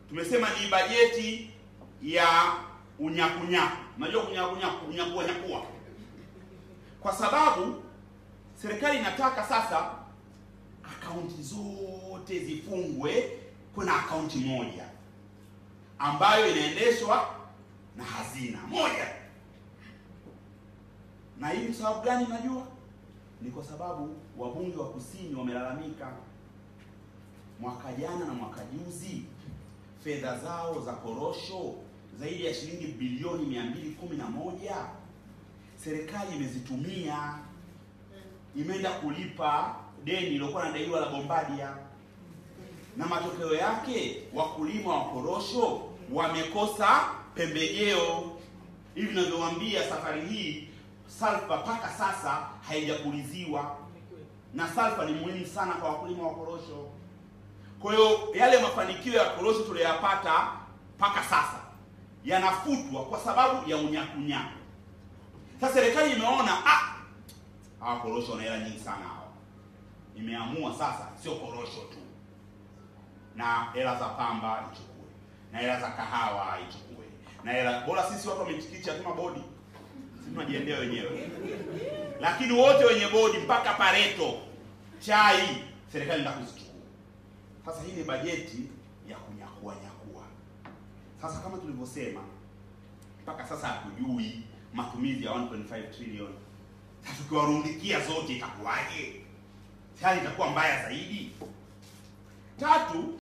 tumesema ni bajeti ya unyakunyaku. Unajua kunyakunyaku, kunyakua nyakua, kwa sababu serikali inataka sasa akaunti zote zifungwe, kuna akaunti moja ambayo inaendeshwa na hazina moja. Na hii ni sababu gani? Najua ni kwa sababu wabunge wa kusini wamelalamika mwaka jana na mwaka juzi fedha zao za korosho zaidi ya shilingi bilioni mia mbili kumi na moja serikali imezitumia, imeenda kulipa deni lilokuwa nadaiwa la Bombardier, na matokeo yake wakulima wa korosho wamekosa pembejeo. Hivi ninavyowaambia, safari hii salfa mpaka sasa haijapuliziwa, na salfa ni muhimu sana kwa wakulima wa korosho. Kwa hiyo yale mafanikio ya korosho tuliyoyapata mpaka sasa yanafutwa kwa sababu ya unyakunyaku. Sasa serikali imeona ah, hawa korosho wana hela nyingi sana hawa, imeamua sasa sio korosho tu, na hela za pamba ichukue, na hela za kahawa ichukue, na hela bora. Sisi watu wa michikichi hatuna bodi, sisi tunajiendea wenyewe, lakini wote wenye bodi mpaka pareto chai serikali ndio kuzichukua. Sasa hii ni bajeti ya kunyakua nyakua. Sasa kama tulivyosema, mpaka sasa hatujui matumizi ya 1.5 trillion. Sasa tukiwarundikia zote itakuwaje? Hali itakuwa mbaya zaidi. Tatu,